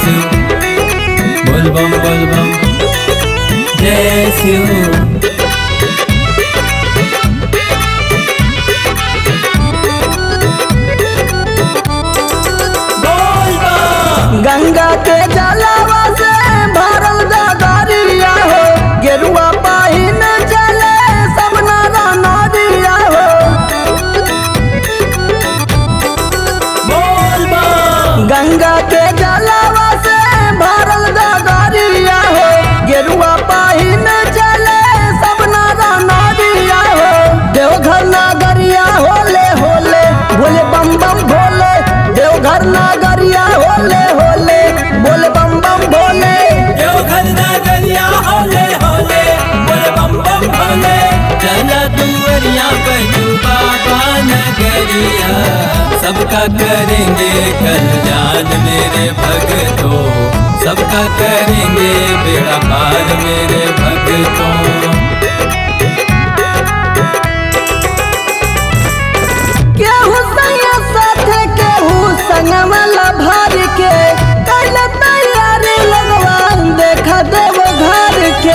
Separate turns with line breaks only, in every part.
शिव बोल बम बोल बम जय शिव बोल बम
गंगा के जलावा से भरल गगरिया हो गेरुआ पाहिन चले सब नारा नदिया हो
बोल बम
गंगा के जलावा से भरल गगरिया हो गेरुआ पाहिन चले सब नारा नदिया हो देवघर नागरिया होले होले बोले बम बम भोले देवघर नागरिया होले होले बोले बम बम भोले
देवघर नगरिया होले होले बोल बम बम भोले चला दुवरिया बजू बाबा नगरिया सबका करेंगे कल्याण मेरे भगतों सबका करेंगे बेड़ा पार मेरे भगतों
केहू संगे साथे केहू संगमला भर के कल तैयारी लगवान देखा देव घर के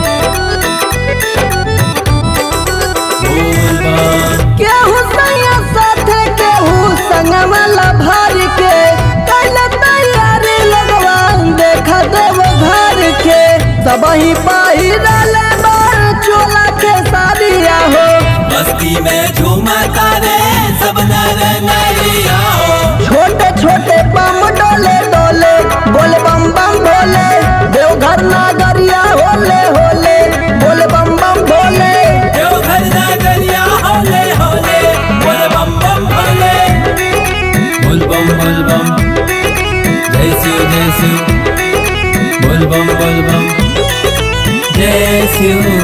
बोल बम
केहू संगे साथे केहू संगमला भर के कल तैयारी लगवान देखा देव घर के सबही पहिरल बार चोला के साड़िया हो
मस्ती में झूमता रे सब नर नारिया हो
छोटे छोटे बम डोले डोले बोले बम बम भोले देवघर नागरिया होले होले बोले बम बम भोले
देवघर नगरिया होले होले बोल बम बम भोले बोल बम बोल बम जय शिव जय शिव बोल बम बोल बम जय शिव